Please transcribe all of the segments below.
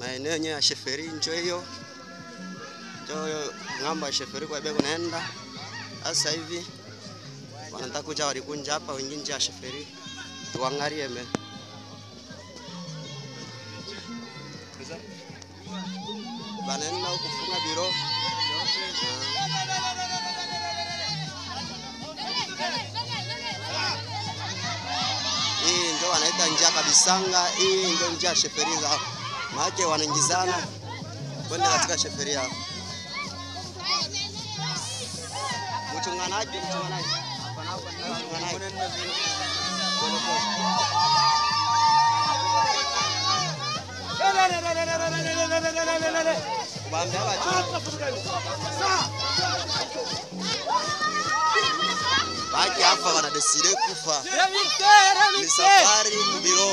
maeneo yenyewe ya sheferi njo hiyo njo ng'ambo ya sheferi kwa bego naenda sasa hivi wanataka kuja walikunja hapa wengine nje ya sheferi tuangalie me banaenda huku kufunga biro hii ndio wanaita njia kabisanga. Hii ndio njia ya sheferi zao, maake wanaingizana kwenda katika sheferi yao. Mchunganaji, mchunganaji, mchunganaji. Pole pole. Kuwaambia wachunge. Baki hapa wanadeside kufa ni safari kubiro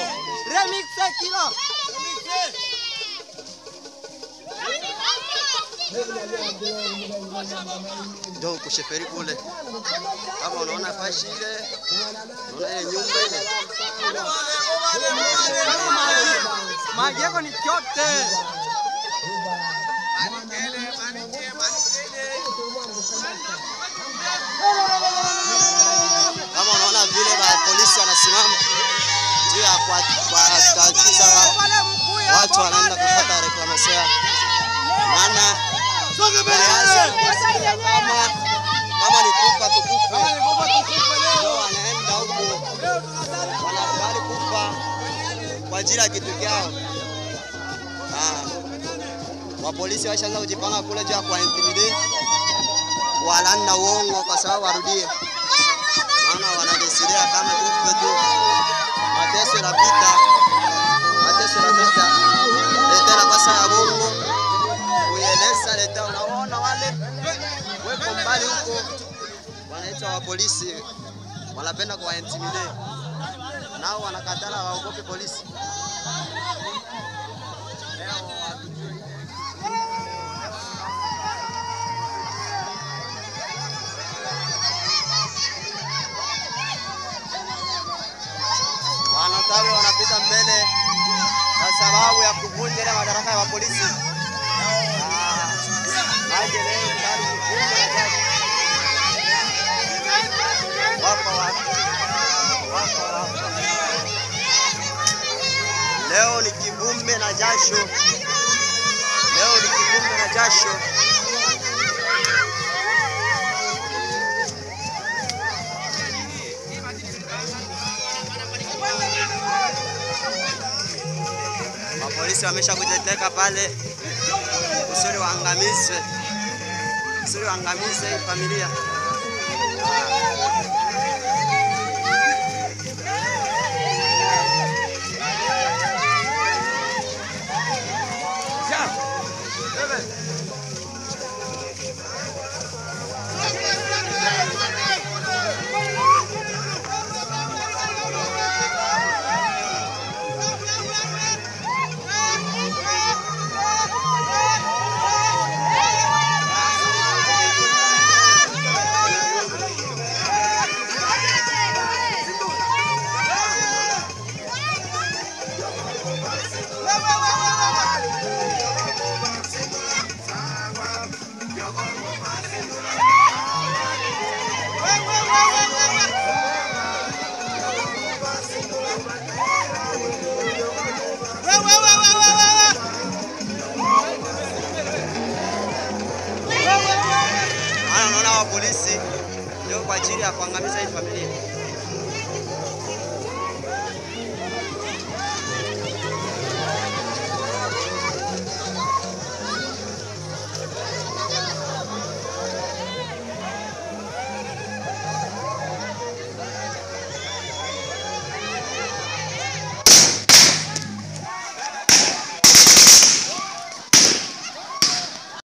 ndio kusheferi kule, kama unaona fashi ile, unaona ile nyumba ile Maji yako ni chote. kama unaona vile ba polisi wanasimama juu ya kuwatatiza wa, watu wanaenda kufuata reklamation yao, maana walianza kama kama ni kufa tukufe, ndio wanaenda huko wanakubali kufa kwa ajili ya kitu kyao. Ah, wapolisi washaanza kujipanga kule juu ya kuwaintimidate, kuwalanda uongo kwa sababu warudie maana wanadesidia kama tufe tu, mateso yanapita, mateso yanapita. Leta nafasi ya Mungu kuieleza, leta. Unaona wale weko mbali huko, wanaitwa wa polisi, wanapenda kuwaintimidate, nao wanakatala, waogope polisi. wanatawi wanapita mbele kwa sababu ya kuvunja ile madaraka ya polisi. Ah, maji leo tayari kufunga na jaji. Wako wapi? Wako wapi? Leo ni kivumbi na jasho, leo ni kivumbi na jasho. Mapolisi wamesha kujeteka pale kusudi waangamize, kusudi waangamize hii familia. Maana unaona wa polisi ndio kwa ajili ya kuangamiza hii familia.